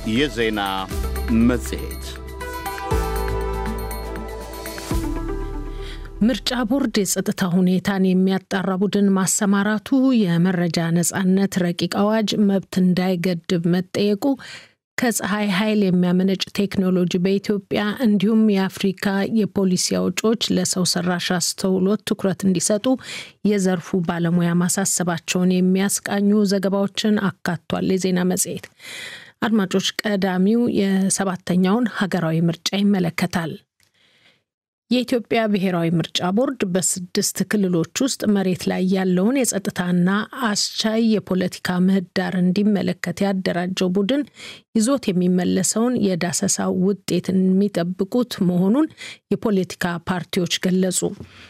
የዜና መጽሔት ምርጫ ቦርድ የጸጥታ ሁኔታን የሚያጣራ ቡድን ማሰማራቱ፣ የመረጃ ነጻነት ረቂቅ አዋጅ መብት እንዳይገድብ መጠየቁ፣ ከፀሐይ ኃይል የሚያመነጭ ቴክኖሎጂ በኢትዮጵያ እንዲሁም የአፍሪካ የፖሊሲ አውጪዎች ለሰው ሰራሽ አስተውሎት ትኩረት እንዲሰጡ የዘርፉ ባለሙያ ማሳሰባቸውን የሚያስቃኙ ዘገባዎችን አካቷል። የዜና መጽሔት አድማጮች፣ ቀዳሚው የሰባተኛውን ሀገራዊ ምርጫ ይመለከታል። የኢትዮጵያ ብሔራዊ ምርጫ ቦርድ በስድስት ክልሎች ውስጥ መሬት ላይ ያለውን የጸጥታና አስቻይ የፖለቲካ ምህዳር እንዲመለከት ያደራጀው ቡድን ይዞት የሚመለሰውን የዳሰሳ ውጤት የሚጠብቁት መሆኑን የፖለቲካ ፓርቲዎች ገለጹ።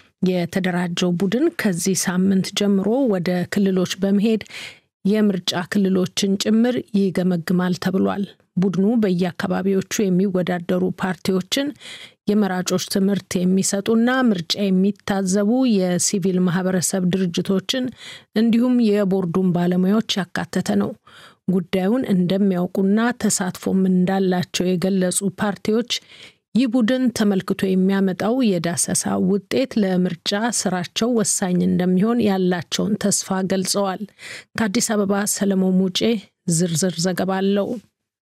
የተደራጀው ቡድን ከዚህ ሳምንት ጀምሮ ወደ ክልሎች በመሄድ የምርጫ ክልሎችን ጭምር ይገመግማል ተብሏል። ቡድኑ በየአካባቢዎቹ የሚወዳደሩ ፓርቲዎችን የመራጮች ትምህርት የሚሰጡና ምርጫ የሚታዘቡ የሲቪል ማህበረሰብ ድርጅቶችን እንዲሁም የቦርዱን ባለሙያዎች ያካተተ ነው። ጉዳዩን እንደሚያውቁና ተሳትፎም እንዳላቸው የገለጹ ፓርቲዎች ይህ ቡድን ተመልክቶ የሚያመጣው የዳሰሳ ውጤት ለምርጫ ስራቸው ወሳኝ እንደሚሆን ያላቸውን ተስፋ ገልጸዋል። ከአዲስ አበባ ሰለሞን ሙጬ ዝርዝር ዘገባ አለው።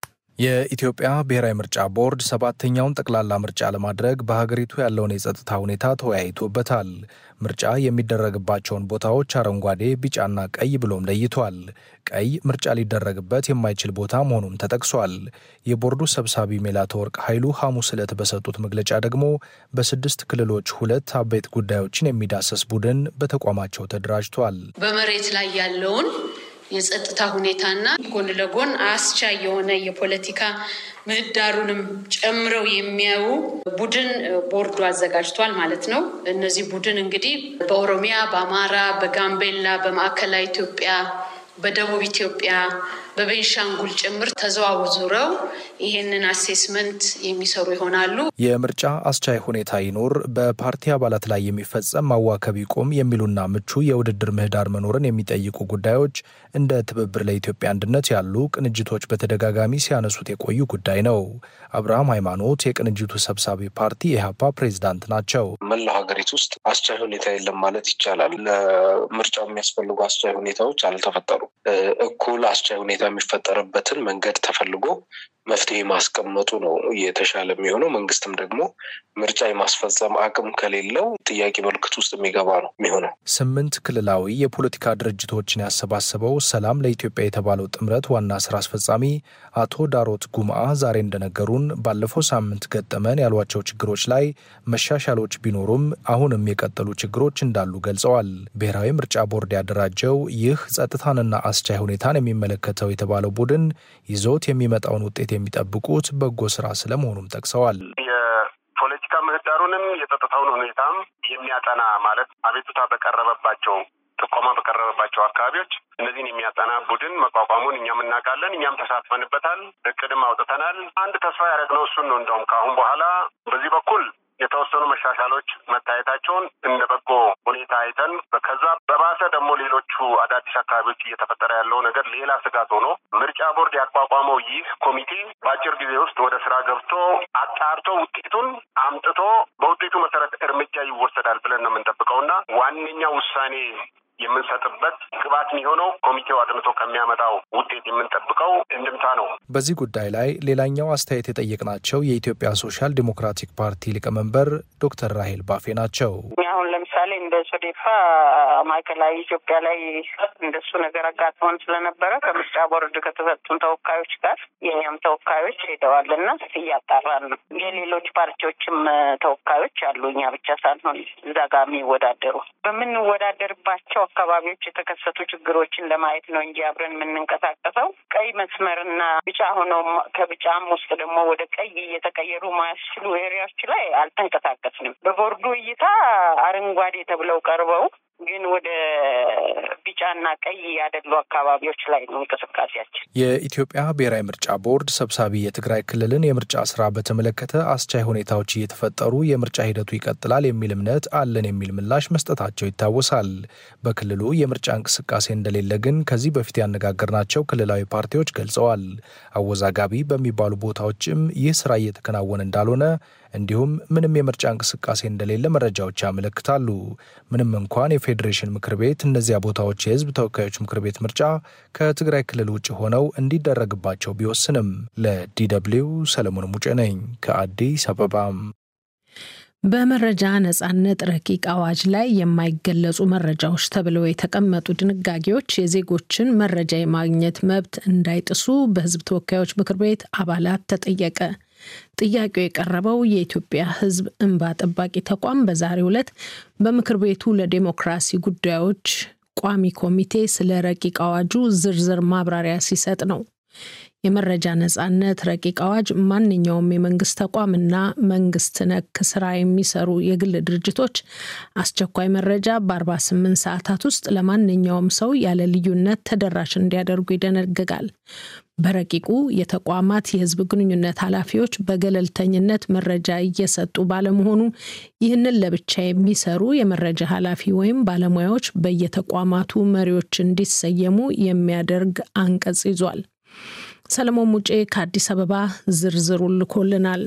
የኢትዮጵያ ብሔራዊ ምርጫ ቦርድ ሰባተኛውን ጠቅላላ ምርጫ ለማድረግ በሀገሪቱ ያለውን የጸጥታ ሁኔታ ተወያይቶበታል። ምርጫ የሚደረግባቸውን ቦታዎች አረንጓዴ፣ ቢጫና ቀይ ብሎም ለይቷል። ቀይ ምርጫ ሊደረግበት የማይችል ቦታ መሆኑም ተጠቅሷል። የቦርዱ ሰብሳቢ ሜላትወርቅ ኃይሉ ሐሙስ ዕለት በሰጡት መግለጫ ደግሞ በስድስት ክልሎች ሁለት አበይት ጉዳዮችን የሚዳሰስ ቡድን በተቋማቸው ተደራጅቷል። በመሬት ላይ ያለውን የጸጥታ ሁኔታና ጎን ለጎን አስቻይ የሆነ የፖለቲካ ምህዳሩንም ጨምረው የሚያዩ ቡድን ቦርዱ አዘጋጅቷል ማለት ነው። እነዚህ ቡድን እንግዲህ በኦሮሚያ፣ በአማራ፣ በጋምቤላ፣ በማዕከላዊ ኢትዮጵያ፣ በደቡብ ኢትዮጵያ፣ በቤንሻንጉል ጭምር ተዘዋውረው ይሄንን አሴስመንት የሚሰሩ ይሆናሉ። የምርጫ አስቻይ ሁኔታ ይኖር፣ በፓርቲ አባላት ላይ የሚፈጸም ማዋከብ ይቁም የሚሉና ምቹ የውድድር ምህዳር መኖርን የሚጠይቁ ጉዳዮች እንደ ትብብር ለኢትዮጵያ አንድነት ያሉ ቅንጅቶች በተደጋጋሚ ሲያነሱት የቆዩ ጉዳይ ነው። አብርሃም ሃይማኖት የቅንጅቱ ሰብሳቢ ፓርቲ ኢህአፓ ፕሬዚዳንት ናቸው። መላው ሀገሪቱ ውስጥ አስቻይ ሁኔታ የለም ማለት ይቻላል። ለምርጫው የሚያስፈልጉ አስቻይ ሁኔታዎች አልተፈጠሩም። እኩል አስቻይ ሁኔታ የሚፈጠርበትን መንገድ ተፈልጎ መፍትሄ ማስቀመጡ ነው የተሻለ የሚሆነው። መንግስትም ደግሞ ምርጫ የማስፈጸም አቅም ከሌለው ጥያቄ ምልክት ውስጥ የሚገባ ነው የሚሆነው። ስምንት ክልላዊ የፖለቲካ ድርጅቶችን ያሰባሰበው ሰላም ለኢትዮጵያ የተባለው ጥምረት ዋና ስራ አስፈጻሚ አቶ ዳሮት ጉምአ ዛሬ እንደነገሩን ባለፈው ሳምንት ገጠመን ያሏቸው ችግሮች ላይ መሻሻሎች ቢኖሩም አሁንም የቀጠሉ ችግሮች እንዳሉ ገልጸዋል። ብሔራዊ ምርጫ ቦርድ ያደራጀው ይህ ጸጥታንና አስቻይ ሁኔታን የሚመለከተው የተባለው ቡድን ይዞት የሚመጣውን ውጤት የሚጠብቁት በጎ ስራ ስለመሆኑም ጠቅሰዋል። የፖለቲካ ምህዳሩንም የጸጥታውን ሁኔታም የሚያጠና ማለት አቤቱታ በቀረበባቸው ጥቆማ በቀረበባቸው አካባቢዎች እነዚህን የሚያጠና ቡድን መቋቋሙን እኛም እናውቃለን። እኛም ተሳትፈንበታል። እቅድም አውጥተናል። አንድ ተስፋ ያደረግነው እሱን ነው። እንደውም ከአሁን በኋላ በዚህ በኩል የተወሰኑ መሻሻሎች መታየታቸውን እንደ በጎ ሁኔታ አይተን ከዛ በባሰ ደግሞ ሌሎቹ አዳዲስ አካባቢዎች እየተፈጠረ ያለው ነገር ሌላ ስጋት ሆኖ ምርጫ ቦርድ ያቋቋመው ይህ ኮሚቴ በአጭር ጊዜ ውስጥ ወደ ስራ ገብቶ አጣርቶ ውጤቱን አምጥቶ በውጤቱ መሰረት እርምጃ ይወሰዳል ብለን ነው የምንጠብቀው እና ዋነኛ ውሳኔ የምንሰጥበት ግብዓት የሚሆነው ኮሚቴው አጥንቶ ከሚያመጣው ውጤት የምንጠብቀው እንድምታ ነው። በዚህ ጉዳይ ላይ ሌላኛው አስተያየት የጠየቅናቸው የኢትዮጵያ ሶሻል ዲሞክራቲክ ፓርቲ ሊቀመንበር ዶክተር ራሄል ባፌ ናቸው። አሁን ለምሳሌ እንደ ሶዴፓ ማዕከላዊ ኢትዮጵያ ላይ እንደሱ ነገር አጋጥሞን ስለነበረ ከምርጫ ቦርድ ከተሰጡን ተወካዮች ጋር የኛም ተወካዮች ሄደዋል እና እያጣራን ነው። የሌሎች ፓርቲዎችም ተወካዮች አሉ፣ እኛ ብቻ ሳንሆን እዛ ጋር የሚወዳደሩ በምንወዳደርባቸው አካባቢዎች የተከሰቱ ችግሮችን ለማየት ነው እንጂ አብረን የምንንቀሳቀሰው ቀይ መስመርና ቢጫ ሆነው ከቢጫም ውስጥ ደግሞ ወደ ቀይ እየተቀየሩ ማያስችሉ ኤሪያዎች ላይ አልተንቀሳቀስንም። በቦርዱ እይታ አረንጓዴ ተብለው ቀርበው ግን ወደ ቢጫና ቀይ ያደሉ አካባቢዎች ላይ ነው እንቅስቃሴያችን። የኢትዮጵያ ብሔራዊ ምርጫ ቦርድ ሰብሳቢ የትግራይ ክልልን የምርጫ ስራ በተመለከተ አስቻይ ሁኔታዎች እየተፈጠሩ የምርጫ ሂደቱ ይቀጥላል የሚል እምነት አለን የሚል ምላሽ መስጠታቸው ይታወሳል። በክልሉ የምርጫ እንቅስቃሴ እንደሌለ ግን ከዚህ በፊት ያነጋገርናቸው ክልላዊ ፓርቲዎች ገልጸዋል። አወዛጋቢ በሚባሉ ቦታዎችም ይህ ስራ እየተከናወነ እንዳልሆነ እንዲሁም ምንም የምርጫ እንቅስቃሴ እንደሌለ መረጃዎች ያመለክታሉ። ምንም እንኳን የፌዴሬሽን ምክር ቤት እነዚያ ቦታዎች የህዝብ ተወካዮች ምክር ቤት ምርጫ ከትግራይ ክልል ውጭ ሆነው እንዲደረግባቸው ቢወስንም። ለዲደብሊው ሰለሞን ሙጬ ነኝ ከአዲስ አበባም። በመረጃ ነጻነት ረቂቅ አዋጅ ላይ የማይገለጹ መረጃዎች ተብለው የተቀመጡ ድንጋጌዎች የዜጎችን መረጃ የማግኘት መብት እንዳይጥሱ በህዝብ ተወካዮች ምክር ቤት አባላት ተጠየቀ። ጥያቄው የቀረበው የኢትዮጵያ ሕዝብ እንባ ጠባቂ ተቋም በዛሬው ዕለት በምክር ቤቱ ለዴሞክራሲ ጉዳዮች ቋሚ ኮሚቴ ስለ ረቂቅ አዋጁ ዝርዝር ማብራሪያ ሲሰጥ ነው። የመረጃ ነጻነት ረቂቅ አዋጅ ማንኛውም የመንግስት ተቋምና መንግስት ነክ ስራ የሚሰሩ የግል ድርጅቶች አስቸኳይ መረጃ በ48 ሰዓታት ውስጥ ለማንኛውም ሰው ያለ ልዩነት ተደራሽ እንዲያደርጉ ይደነግጋል። በረቂቁ የተቋማት የህዝብ ግንኙነት ኃላፊዎች በገለልተኝነት መረጃ እየሰጡ ባለመሆኑ ይህንን ለብቻ የሚሰሩ የመረጃ ኃላፊ ወይም ባለሙያዎች በየተቋማቱ መሪዎች እንዲሰየሙ የሚያደርግ አንቀጽ ይዟል። ሰለሞን ሙጬ ከአዲስ አበባ ዝርዝሩን ልኮልናል።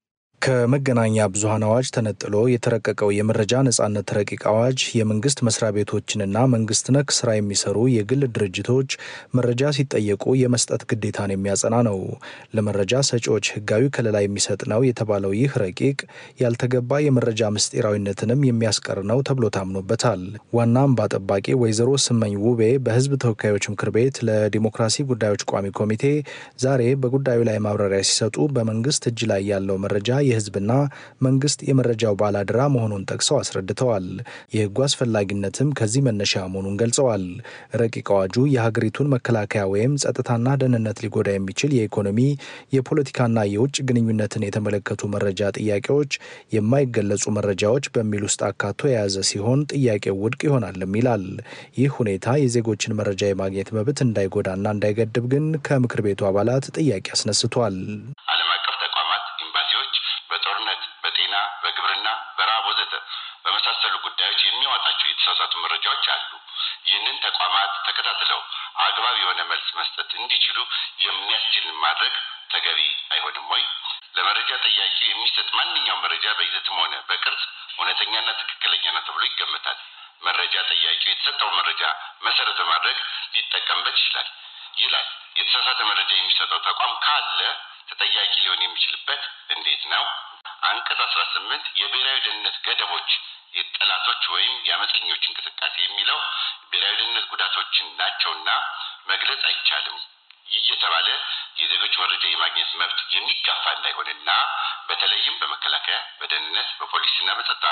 ከመገናኛ ብዙኃን አዋጅ ተነጥሎ የተረቀቀው የመረጃ ነጻነት ረቂቅ አዋጅ የመንግስት መስሪያ ቤቶችንና መንግስት ነክ ስራ የሚሰሩ የግል ድርጅቶች መረጃ ሲጠየቁ የመስጠት ግዴታን የሚያጸና ነው። ለመረጃ ሰጪዎች ህጋዊ ከለላ የሚሰጥ ነው የተባለው ይህ ረቂቅ ያልተገባ የመረጃ ምስጢራዊነትንም የሚያስቀር ነው ተብሎ ታምኖበታል። ዋና እንባ ጠባቂ ወይዘሮ ስመኝ ውቤ በህዝብ ተወካዮች ምክር ቤት ለዲሞክራሲ ጉዳዮች ቋሚ ኮሚቴ ዛሬ በጉዳዩ ላይ ማብራሪያ ሲሰጡ በመንግስት እጅ ላይ ያለው መረጃ የህዝብና መንግስት የመረጃው ባላደራ መሆኑን ጠቅሰው አስረድተዋል። የህጉ አስፈላጊነትም ከዚህ መነሻ መሆኑን ገልጸዋል። ረቂቅ አዋጁ የሀገሪቱን መከላከያ ወይም ጸጥታና ደህንነት ሊጎዳ የሚችል የኢኮኖሚ የፖለቲካና የውጭ ግንኙነትን የተመለከቱ መረጃ ጥያቄዎች የማይገለጹ መረጃዎች በሚል ውስጥ አካቶ የያዘ ሲሆን ጥያቄው ውድቅ ይሆናልም ይላል። ይህ ሁኔታ የዜጎችን መረጃ የማግኘት መብት እንዳይጎዳና እንዳይገድብ ግን ከምክር ቤቱ አባላት ጥያቄ አስነስቷል። ዓለም አቀፍ ተቋማት፣ ኤምባሲዎች በጦርነት፣ በጤና፣ በግብርና፣ በረሃብ ወዘተ በመሳሰሉ ጉዳዮች የሚያወጣቸው የተሳሳቱ መረጃዎች አሉ። ይህንን ተቋማት ተከታትለው አግባብ የሆነ መልስ መስጠት እንዲችሉ የሚያስችል ማድረግ ተገቢ አይሆንም ወይ? ለመረጃ ጠያቂ የሚሰጥ ማንኛውም መረጃ በይዘትም ሆነ በቅርጽ እውነተኛና ትክክለኛ ነው ተብሎ ይገመታል። መረጃ ጠያቂው የተሰጠውን መረጃ መሰረት በማድረግ ሊጠቀምበት ይችላል ይላል። የተሳሳተ መረጃ የሚሰጠው ተቋም ካለ ተጠያቂ ሊሆን የሚችልበት እንዴት ነው? አንቀጽ አስራ ስምንት የብሔራዊ ደህንነት ገደቦች የጠላቶች ወይም የአመፀኞች እንቅስቃሴ የሚለው ብሔራዊ ደህንነት ጉዳቶችን ናቸውና መግለጽ አይቻልም እየተባለ የዜጎች መረጃ የማግኘት መብት የሚጋፋ እንዳይሆንና በተለይም በመከላከያ፣ በደህንነት፣ በፖሊስና በጸጥታ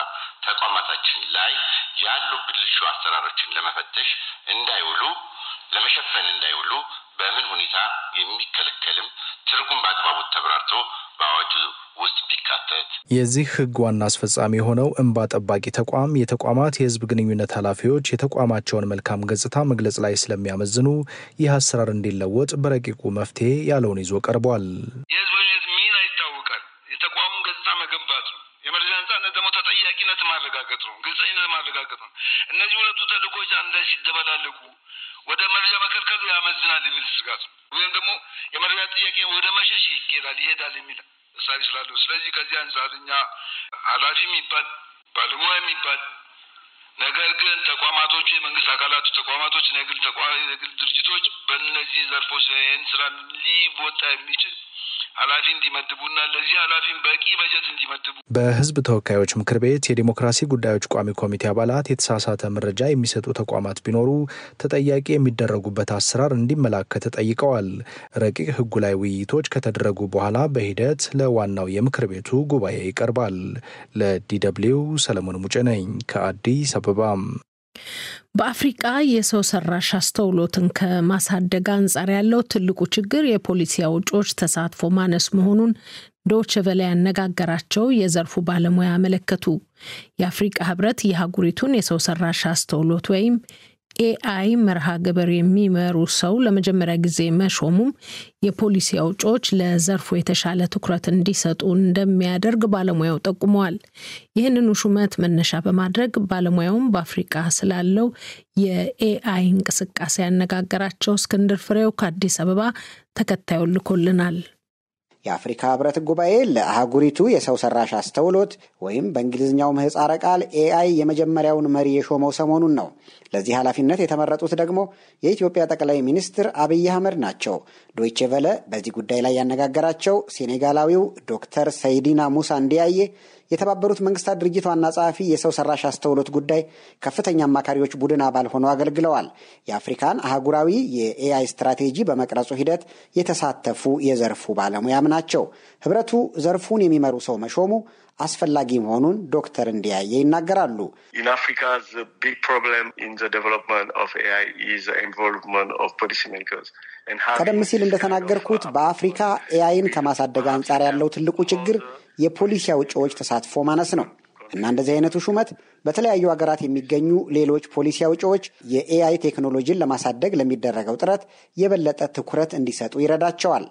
ተቋማታችን ላይ ያሉ ብልሹ አሰራሮችን ለመፈተሽ እንዳይውሉ ለመሸፈን እንዳይውሉ በምን ሁኔታ የሚከለከልም ትርጉም በአግባቡ ተብራርቶ በአዋጁ ውስጥ ቢካተት። የዚህ ሕግ ዋና አስፈጻሚ የሆነው እንባ ጠባቂ ተቋም የተቋማት የሕዝብ ግንኙነት ኃላፊዎች የተቋማቸውን መልካም ገጽታ መግለጽ ላይ ስለሚያመዝኑ ይህ አሰራር እንዲለወጥ በረቂቁ መፍትሄ ያለውን ይዞ ቀርቧል። የሕዝብ ግንኙነት ሚና ይታወቃል። የተቋሙን ገጽታ መገንባት ነው። የመረጃ ነጻነት ደግሞ ተጠያቂነት ማረጋገጥ ነው። ግልጸኝነት ማረጋገጥ ነው። እነዚህ ሁለቱ ተልእኮች አንድ ላይ ሲደበላለቁ ወደ መረጃ መከልከሉ ያመዝናል የሚል ስጋት ነው። ወይም ደግሞ የመረጃ ጥያቄ ወደ መሸሽ ይኬዳል ይሄዳል የሚል እሳቤ ስላለው፣ ስለዚህ ከዚህ አንጻር እኛ ኃላፊ የሚባል ባለሙያ የሚባል ነገር ግን ተቋማቶቹ የመንግስት አካላቱ ተቋማቶች፣ የግል የግል ድርጅቶች በእነዚህ ዘርፎች ይህን ስራ ሊወጣ የሚችል ኃላፊ እንዲመድቡና ለዚህ ኃላፊም በቂ በጀት እንዲመድቡ በህዝብ ተወካዮች ምክር ቤት የዲሞክራሲ ጉዳዮች ቋሚ ኮሚቴ አባላት የተሳሳተ መረጃ የሚሰጡ ተቋማት ቢኖሩ ተጠያቂ የሚደረጉበት አሰራር እንዲመላከት ጠይቀዋል። ረቂቅ ህጉ ላይ ውይይቶች ከተደረጉ በኋላ በሂደት ለዋናው የምክር ቤቱ ጉባኤ ይቀርባል። ለዲደብሊው ሰለሞን ሙጬ ነኝ ከአዲስ አበባም። በአፍሪቃ የሰው ሰራሽ አስተውሎትን ከማሳደግ አንጻር ያለው ትልቁ ችግር የፖሊሲ አውጪዎች ተሳትፎ ማነስ መሆኑን ዶች ቨለ ያነጋገራቸው የዘርፉ ባለሙያ አመለከቱ። የአፍሪቃ ህብረት የአህጉሪቱን የሰው ሰራሽ አስተውሎት ወይም ኤአይ መርሃ ግብር የሚመሩ ሰው ለመጀመሪያ ጊዜ መሾሙም የፖሊሲ አውጪዎች ለዘርፉ የተሻለ ትኩረት እንዲሰጡ እንደሚያደርግ ባለሙያው ጠቁመዋል። ይህንኑ ሹመት መነሻ በማድረግ ባለሙያውም በአፍሪቃ ስላለው የኤአይ እንቅስቃሴ ያነጋገራቸው እስክንድር ፍሬው ከአዲስ አበባ ተከታዩን ልኮልናል። የአፍሪካ ህብረት ጉባኤ ለአህጉሪቱ የሰው ሰራሽ አስተውሎት ወይም በእንግሊዝኛው ምህፃረ ቃል ኤአይ የመጀመሪያውን መሪ የሾመው ሰሞኑን ነው። ለዚህ ኃላፊነት የተመረጡት ደግሞ የኢትዮጵያ ጠቅላይ ሚኒስትር አብይ አህመድ ናቸው። ዶይቼ ቨለ በዚህ ጉዳይ ላይ ያነጋገራቸው ሴኔጋላዊው ዶክተር ሰይዲና ሙሳ እንዲያየ የተባበሩት መንግስታት ድርጅት ዋና ጸሐፊ የሰው ሰራሽ አስተውሎት ጉዳይ ከፍተኛ አማካሪዎች ቡድን አባል ሆነው አገልግለዋል። የአፍሪካን አህጉራዊ የኤአይ ስትራቴጂ በመቅረጹ ሂደት የተሳተፉ የዘርፉ ባለሙያም ናቸው። ህብረቱ ዘርፉን የሚመሩ ሰው መሾሙ አስፈላጊ መሆኑን ዶክተር እንዲያየ ይናገራሉ። ቀደም ሲል እንደተናገርኩት በአፍሪካ ኤአይን ከማሳደግ አንጻር ያለው ትልቁ ችግር የፖሊሲ አውጪዎች ተሳትፎ ማነስ ነው እና እንደዚህ አይነቱ ሹመት በተለያዩ ሀገራት የሚገኙ ሌሎች ፖሊሲ አውጪዎች የኤአይ ቴክኖሎጂን ለማሳደግ ለሚደረገው ጥረት የበለጠ ትኩረት እንዲሰጡ ይረዳቸዋል።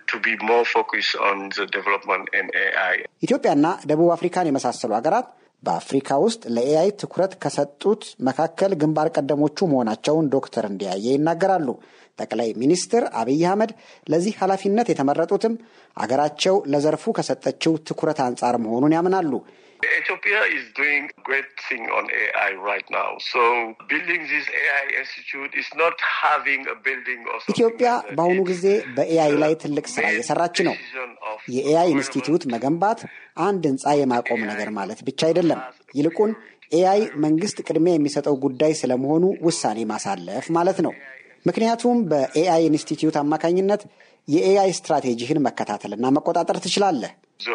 ኢትዮጵያና ደቡብ አፍሪካን የመሳሰሉ ሀገራት በአፍሪካ ውስጥ ለኤአይ ትኩረት ከሰጡት መካከል ግንባር ቀደሞቹ መሆናቸውን ዶክተር እንዲያየ ይናገራሉ። ጠቅላይ ሚኒስትር አብይ አህመድ ለዚህ ኃላፊነት የተመረጡትም አገራቸው ለዘርፉ ከሰጠችው ትኩረት አንጻር መሆኑን ያምናሉ። Ethiopia is doing great thing on AI right now. So building this AI institute is not having a building or ኢትዮጵያ በአሁኑ ጊዜ በኤአይ ላይ ትልቅ ስራ እየሰራች ነው። የኤአይ ኢንስቲትዩት መገንባት አንድ ህንፃ የማቆም ነገር ማለት ብቻ አይደለም። ይልቁን ኤአይ መንግስት ቅድሚያ የሚሰጠው ጉዳይ ስለመሆኑ ውሳኔ ማሳለፍ ማለት ነው። ምክንያቱም በኤአይ ኢንስቲትዩት አማካኝነት የኤአይ ስትራቴጂህን መከታተልና መቆጣጠር ትችላለህ።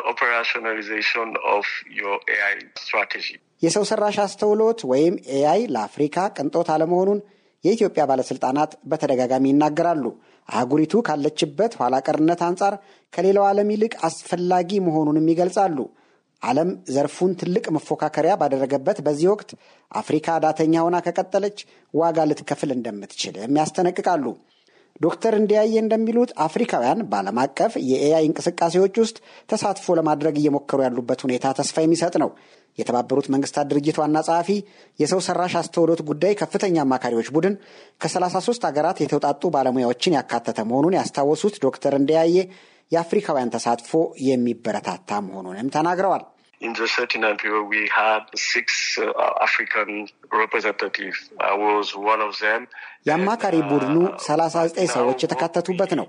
የሰው ሰራሽ አስተውሎት ወይም ኤአይ ለአፍሪካ ቅንጦት አለመሆኑን የኢትዮጵያ ባለስልጣናት በተደጋጋሚ ይናገራሉ። አህጉሪቱ ካለችበት ኋላ ቀርነት አንጻር ከሌላው ዓለም ይልቅ አስፈላጊ መሆኑንም ይገልጻሉ። ዓለም ዘርፉን ትልቅ መፎካከሪያ ባደረገበት በዚህ ወቅት አፍሪካ ዳተኛ ሆና ከቀጠለች ዋጋ ልትከፍል እንደምትችልም ያስጠነቅቃሉ። ዶክተር እንዲያየ እንደሚሉት አፍሪካውያን በዓለም አቀፍ የኤአይ እንቅስቃሴዎች ውስጥ ተሳትፎ ለማድረግ እየሞከሩ ያሉበት ሁኔታ ተስፋ የሚሰጥ ነው። የተባበሩት መንግስታት ድርጅት ዋና ጸሐፊ የሰው ሰራሽ አስተውሎት ጉዳይ ከፍተኛ አማካሪዎች ቡድን ከ33 ሀገራት የተውጣጡ ባለሙያዎችን ያካተተ መሆኑን ያስታወሱት ዶክተር እንዲያየ የአፍሪካውያን ተሳትፎ የሚበረታታ መሆኑንም ተናግረዋል። In the 39 period, we had six uh, African representatives. I was one of them. የአማካሪ ቡድኑ 39 ሰዎች የተካተቱበት ነው።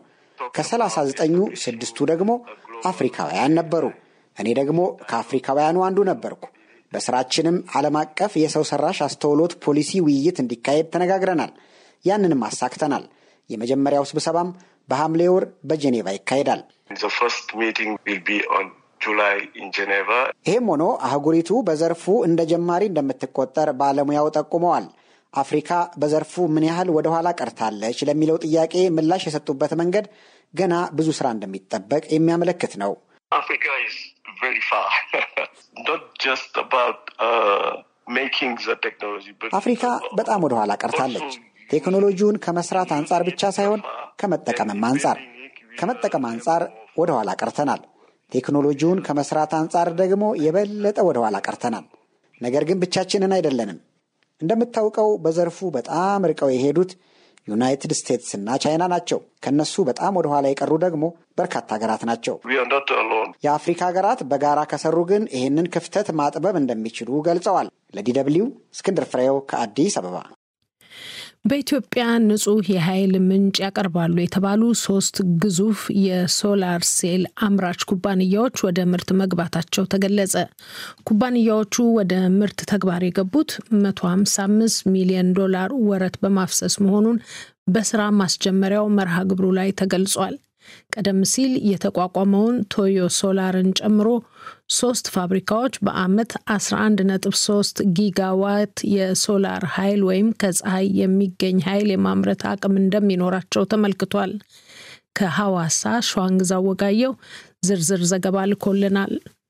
ከ39ኙ ስድስቱ ደግሞ አፍሪካውያን ነበሩ። እኔ ደግሞ ከአፍሪካውያኑ አንዱ ነበርኩ። በስራችንም ዓለም አቀፍ የሰው ሰራሽ አስተውሎት ፖሊሲ ውይይት እንዲካሄድ ተነጋግረናል። ያንንም አሳክተናል። የመጀመሪያው ስብሰባም በሐምሌ ወር በጄኔቫ ይካሄዳል። The first meeting will be on July in Geneva. ይህም ሆኖ አህጉሪቱ በዘርፉ እንደ ጀማሪ እንደምትቆጠር ባለሙያው ጠቁመዋል። አፍሪካ በዘርፉ ምን ያህል ወደ ኋላ ቀርታለች ለሚለው ጥያቄ ምላሽ የሰጡበት መንገድ ገና ብዙ ስራ እንደሚጠበቅ የሚያመለክት ነው። Africa is very far. Not just about uh, making the technology, but አፍሪካ በጣም ወደ ኋላ ቀርታለች። ቴክኖሎጂውን ከመስራት አንጻር ብቻ ሳይሆን ከመጠቀምም አንጻር ከመጠቀም አንጻር ወደ ኋላ ቀርተናል። ቴክኖሎጂውን ከመስራት አንጻር ደግሞ የበለጠ ወደ ኋላ ቀርተናል። ነገር ግን ብቻችንን አይደለንም። እንደምታውቀው በዘርፉ በጣም ርቀው የሄዱት ዩናይትድ ስቴትስ እና ቻይና ናቸው። ከነሱ በጣም ወደ ኋላ የቀሩ ደግሞ በርካታ ሀገራት ናቸው። we are not alone. የአፍሪካ ሀገራት በጋራ ከሰሩ ግን ይህንን ክፍተት ማጥበብ እንደሚችሉ ገልጸዋል። ለዲ ደብልዩ እስክንድር ፍሬው ከአዲስ አበባ። በኢትዮጵያ ንጹህ የኃይል ምንጭ ያቀርባሉ የተባሉ ሶስት ግዙፍ የሶላር ሴል አምራች ኩባንያዎች ወደ ምርት መግባታቸው ተገለጸ። ኩባንያዎቹ ወደ ምርት ተግባር የገቡት 155 ሚሊዮን ዶላር ወረት በማፍሰስ መሆኑን በስራ ማስጀመሪያው መርሃ ግብሩ ላይ ተገልጿል። ቀደም ሲል የተቋቋመውን ቶዮ ሶላርን ጨምሮ ሶስት ፋብሪካዎች በአመት 11.3 ጊጋዋት የሶላር ኃይል ወይም ከፀሐይ የሚገኝ ኃይል የማምረት አቅም እንደሚኖራቸው ተመልክቷል። ከሐዋሳ ሸዋንግዛው ወጋየው ዝርዝር ዘገባ ልኮልናል።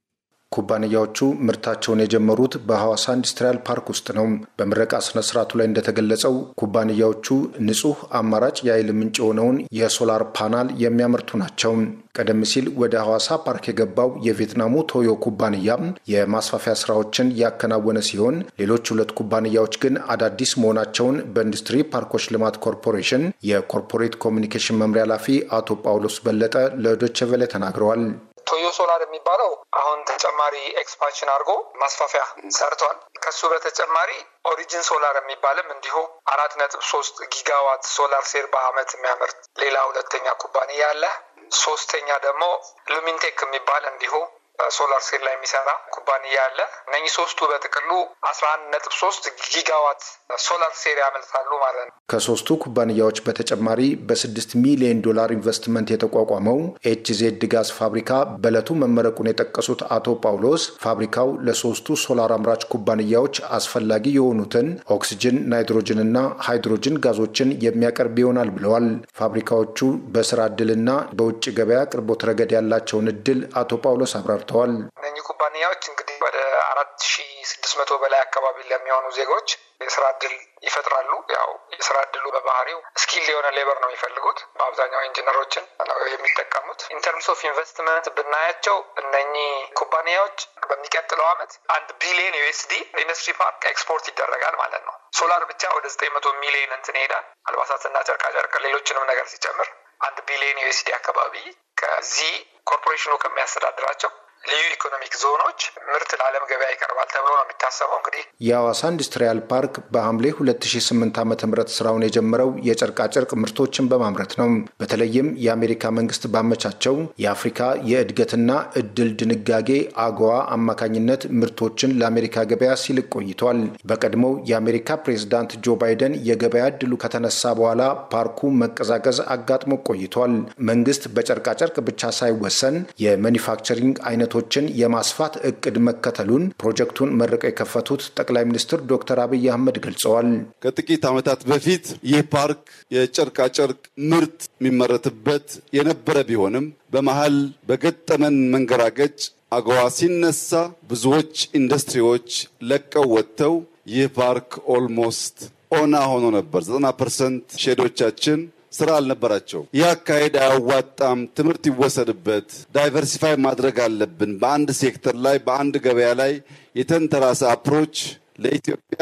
ኩባንያዎቹ ምርታቸውን የጀመሩት በሐዋሳ ኢንዱስትሪያል ፓርክ ውስጥ ነው። በምረቃ ስነ ስርዓቱ ላይ እንደተገለጸው ኩባንያዎቹ ንጹህ አማራጭ የኃይል ምንጭ የሆነውን የሶላር ፓናል የሚያመርቱ ናቸው። ቀደም ሲል ወደ ሐዋሳ ፓርክ የገባው የቪየትናሙ ቶዮ ኩባንያ የማስፋፊያ ስራዎችን ያከናወነ ሲሆን ሌሎች ሁለት ኩባንያዎች ግን አዳዲስ መሆናቸውን በኢንዱስትሪ ፓርኮች ልማት ኮርፖሬሽን የኮርፖሬት ኮሚኒኬሽን መምሪያ ኃላፊ አቶ ጳውሎስ በለጠ ለዶይቼ ቬለ ተናግረዋል። ቶዮ ሶላር የሚባለው አሁን ተጨማሪ ኤክስፓንሽን አድርጎ ማስፋፊያ ሰርቷል። ከሱ በተጨማሪ ኦሪጂን ሶላር የሚባልም እንዲሁ አራት ነጥብ ሶስት ጊጋዋት ሶላር ሴል በአመት የሚያመርት ሌላ ሁለተኛ ኩባንያ አለ። ሶስተኛ ደግሞ ሉሚንቴክ የሚባል እንዲሁ ሶላር ሴል ላይ የሚሰራ ኩባንያ አለ። እነኚህ ሶስቱ በጥቅሉ አስራ አንድ ነጥብ ሶስት ጊጋዋት ሶላር ሴል ያመልታሉ ማለት ነው። ከሶስቱ ኩባንያዎች በተጨማሪ በስድስት ሚሊዮን ዶላር ኢንቨስትመንት የተቋቋመው ኤችዜድ ጋዝ ፋብሪካ በዕለቱ መመረቁን የጠቀሱት አቶ ጳውሎስ ፋብሪካው ለሶስቱ ሶላር አምራች ኩባንያዎች አስፈላጊ የሆኑትን ኦክስጅን፣ ናይትሮጅን እና ሃይድሮጅን ጋዞችን የሚያቀርብ ይሆናል ብለዋል። ፋብሪካዎቹ በስራ እድልና በውጭ ገበያ አቅርቦት ረገድ ያላቸውን እድል አቶ ጳውሎስ አብራርተዋል። እነኚህ ኩባንያዎች እንግዲህ ወደ አራት ሺ ስድስት መቶ በላይ አካባቢ ለሚሆኑ ዜጎች የስራ እድል ይፈጥራሉ። ያው የስራ እድሉ በባህሪው ስኪል የሆነ ሌበር ነው የሚፈልጉት። በአብዛኛው ኢንጂነሮችን ነው የሚጠቀሙት። ኢንተርምስ ኦፍ ኢንቨስትመንት ብናያቸው እነኚህ ኩባንያዎች በሚቀጥለው ዓመት አንድ ቢሊዮን ዩኤስዲ ኢንዱስትሪ ፓርክ ኤክስፖርት ይደረጋል ማለት ነው። ሶላር ብቻ ወደ ዘጠኝ መቶ ሚሊዮን እንትን ይሄዳል። አልባሳትና ጨርቃጨርቅ ሌሎችንም ነገር ሲጨምር አንድ ቢሊዮን ዩኤስዲ አካባቢ ከዚህ ኮርፖሬሽኑ ከሚያስተዳድራቸው ልዩ ኢኮኖሚክ ዞኖች ምርት ለዓለም ገበያ ይቀርባል ተብሎ ነው የሚታሰበው። እንግዲህ የሐዋሳ ኢንዱስትሪያል ፓርክ በሐምሌ 2008 ዓ ም ስራውን የጀመረው የጨርቃጨርቅ ምርቶችን በማምረት ነው። በተለይም የአሜሪካ መንግስት ባመቻቸው የአፍሪካ የእድገትና እድል ድንጋጌ አገዋ አማካኝነት ምርቶችን ለአሜሪካ ገበያ ሲልቅ ቆይቷል። በቀድሞው የአሜሪካ ፕሬዝዳንት ጆ ባይደን የገበያ እድሉ ከተነሳ በኋላ ፓርኩ መቀዛቀዝ አጋጥሞ ቆይቷል። መንግስት በጨርቃጨርቅ ብቻ ሳይወሰን የማኒፋክቸሪንግ አይነቶችን የማስፋት እቅድ መከተሉን ፕሮጀክቱን መርቀው የከፈቱት ጠቅላይ ሚኒስትር ዶክተር አብይ አህመድ ገልጸዋል። ከጥቂት ዓመታት በፊት ይህ ፓርክ የጨርቃጨርቅ ምርት የሚመረትበት የነበረ ቢሆንም በመሀል በገጠመን መንገራገጭ አገዋ ሲነሳ ብዙዎች ኢንዱስትሪዎች ለቀው ወጥተው ይህ ፓርክ ኦልሞስት ኦና ሆኖ ነበር። 90 ፐርሰንት ሼዶቻችን ስራ አልነበራቸው። ይህ አካሄድ አያዋጣም፣ ትምህርት ይወሰድበት፣ ዳይቨርሲፋይ ማድረግ አለብን። በአንድ ሴክተር ላይ በአንድ ገበያ ላይ የተንተራሰ አፕሮች ለኢትዮጵያ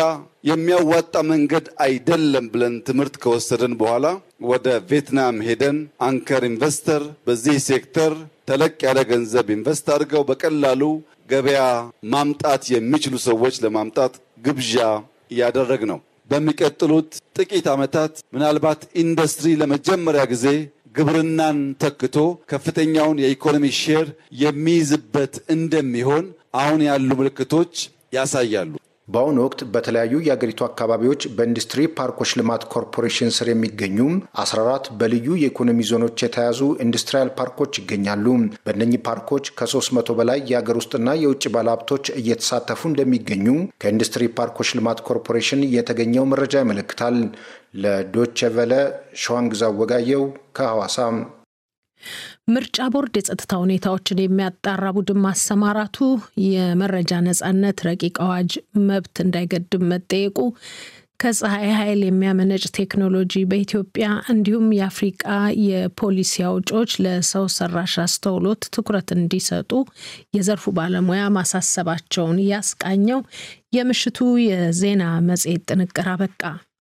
የሚያዋጣ መንገድ አይደለም ብለን ትምህርት ከወሰድን በኋላ ወደ ቪየትናም ሄደን አንከር ኢንቨስተር በዚህ ሴክተር ተለቅ ያለ ገንዘብ ኢንቨስት አድርገው በቀላሉ ገበያ ማምጣት የሚችሉ ሰዎች ለማምጣት ግብዣ እያደረግ ነው። በሚቀጥሉት ጥቂት ዓመታት ምናልባት ኢንዱስትሪ ለመጀመሪያ ጊዜ ግብርናን ተክቶ ከፍተኛውን የኢኮኖሚ ሼር የሚይዝበት እንደሚሆን አሁን ያሉ ምልክቶች ያሳያሉ። በአሁኑ ወቅት በተለያዩ የአገሪቱ አካባቢዎች በኢንዱስትሪ ፓርኮች ልማት ኮርፖሬሽን ስር የሚገኙ 14 በልዩ የኢኮኖሚ ዞኖች የተያዙ ኢንዱስትሪያል ፓርኮች ይገኛሉ። በእነኚህ ፓርኮች ከ300 በላይ የአገር ውስጥና የውጭ ባለሀብቶች እየተሳተፉ እንደሚገኙ ከኢንዱስትሪ ፓርኮች ልማት ኮርፖሬሽን የተገኘው መረጃ ያመለክታል። ለዶቼ ቨለ ሸዋንግዛ ወጋየው ከሐዋሳ። ምርጫ ቦርድ የጸጥታ ሁኔታዎችን የሚያጣራ ቡድን ማሰማራቱ፣ የመረጃ ነጻነት ረቂቅ አዋጅ መብት እንዳይገድብ መጠየቁ፣ ከፀሐይ ኃይል የሚያመነጭ ቴክኖሎጂ በኢትዮጵያ እንዲሁም የአፍሪቃ የፖሊሲ አውጪዎች ለሰው ሰራሽ አስተውሎት ትኩረት እንዲሰጡ የዘርፉ ባለሙያ ማሳሰባቸውን ያስቃኘው የምሽቱ የዜና መጽሔት ጥንቅር አበቃ።